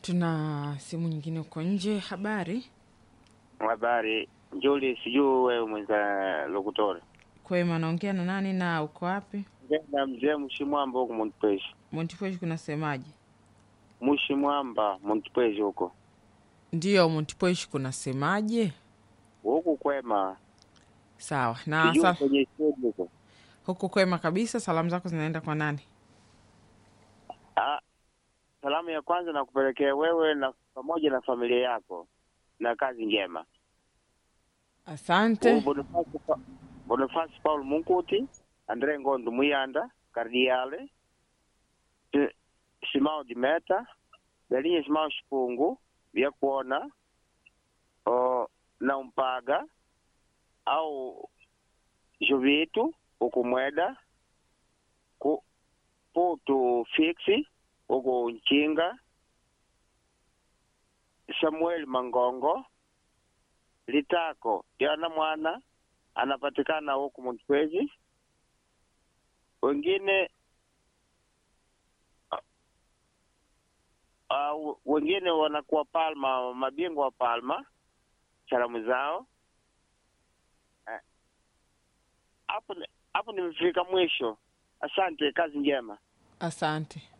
Tuna simu nyingine huko nje. Habari Habari Juli, sijui wewe mwenza lokutora kwema, naongea na nani na uko wapi? na mzee Mshimwamba huko Montpesi. Montipuesh kunasemaje? Mshimwamba Montpesi huko Ndiyo, Montipuesh kunasemaje? huku kwema, Sawa na sijui sal kwenye studio huko. huku kwema kabisa. Salamu zako zinaenda kwa nani? Ah, salamu ya kwanza nakupelekea wewe na pamoja na familia yako na kazi njema. Asante. Huyu Boniface Pa- Boniface Paul Munkuti, Andre Ngondo Muyanda, Kardiale, Si- Simao Dimeta, Belinye Simao Shipungu, vya kuona o, na Umpaga au Jovitu ukumweda ku, Putu Fiksi huku Nchinga, Samuel Mangongo, Litako Jana mwana anapatikana huku Montpesi. Wengine uh, wengine wanakuwa Palma, mabingwa wa Palma, salamu zao Eh, hapo. ni- hapo nimefika mwisho. Asante, kazi njema. Asante.